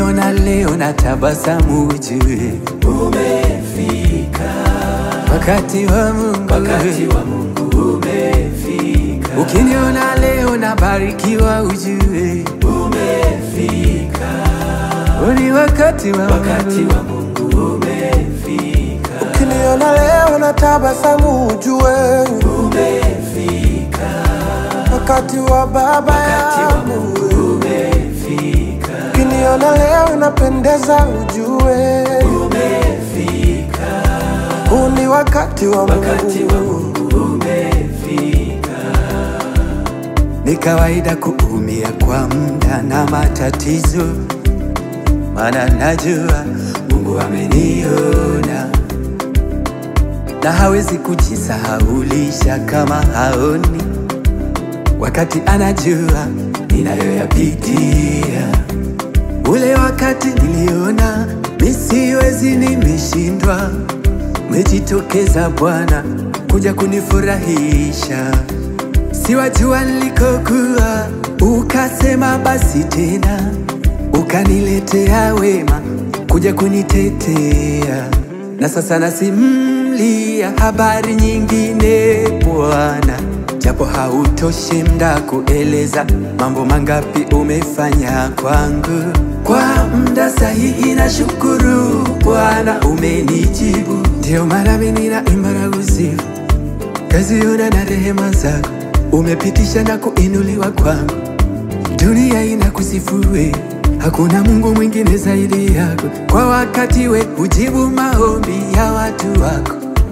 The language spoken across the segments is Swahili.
Ukiniona leo na tabasamu ujue umefika, wakati wa Mungu. wakati wa Mungu umefika, Ukiniona leo na barikiwa ujue umefika, ni wakati wa wakati Mungu. wa Mungu umefika, Ukiniona leo na tabasamu ujue umefika, wakati wa baba wakati wa yangu. Mungu umefika, Ukiniona leo napendeza ujue umefika, huu ni wakati wa wakati wa Mungu. Mungu umefika, Ni kawaida kuumia kwa muda na matatizo, maana najua Mungu ameniona na hawezi kujisahaulisha kama haoni, wakati anajua ninayoyapitia. Ule wakati niliona misiwezi, nimeshindwa, umejitokeza Bwana kuja kunifurahisha. Siwajua nilikokuwa, ukasema basi tena, ukaniletea wema kuja kunitetea, na sasa nasimlia habari nyingine Bwana, japo hautoshi mda kueleza mambo mangapi umefanya kwangu. Kwa mda sahihi na shukuru Bwana, umenijibu, ndio mara mimi ninaimba na kusifu kaziona na rehema zako umepitisha na kuinuliwa kwangu, dunia inakusifue, hakuna Mungu mwingine zaidi yako. Kwa wakati we hujibu maombi ya watu wako,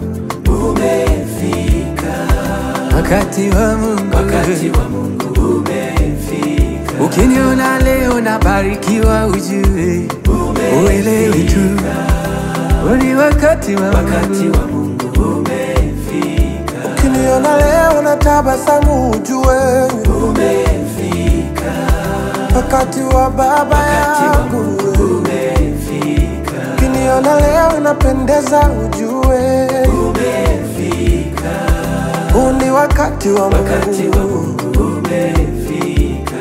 umefika, wakati wa Mungu. wakati wa Mungu umefika, Ukiniona leo nabarikiwa, ujue uelewe tu ni wakati wa wakati Mungu. wa Mungu umefika, Ukiniona leo na tabasamu ujue umefika, wakati wa baba wakati wa yangu. Mungu umefika, Ukiniona leo napendeza ujue umefika, huu ni wakati wa wakati wa Mungu. Mungu umefika,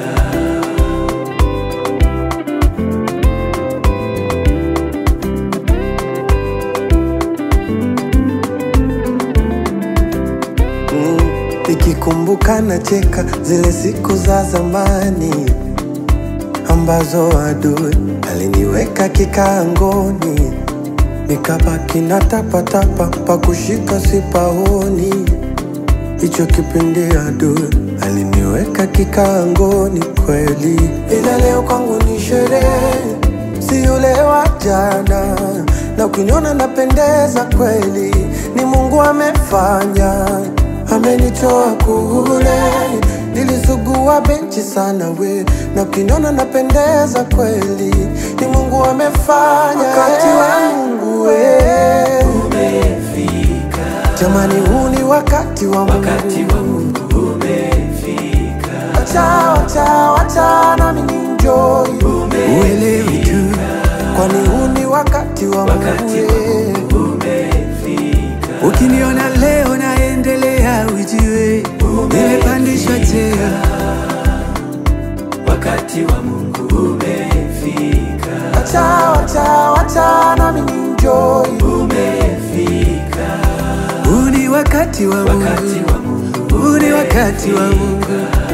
Mm, Nikikumbuka nacheka zile siku za zamani ambazo adui aliniweka kikaangoni, nikabaki na tapatapa pa kushika sipaoni. Hicho kipindi adui aliniweka kikaangoni kweli, ila leo kwangu ni sherehe, si yule wa jana, na ukiniona napendeza kweli, ni Mungu amefanya, amenitoa kule nilisugua benchi sana we, na ukiniona napendeza kweli, ni Mungu amefanya, wakati wa Mungu we. umefika, Jamani, huu ni wakati wa wakati Mungu. wa Mungu umefika, Wacha, wacha, wacha nami ninjoy, Uelewe tu kwani huu ni wakati wa wakati wa Mungu. Mungu umefika, Ukiniona leo naendelea, ujue nimepandishwa cheo. wakati wa Mungu umefika, Wacha, wacha, wacha nami ninjoy, umefika, Huu ni wakati wa wakati Mungu, wa Mungu huu ni wakati wa Mungu.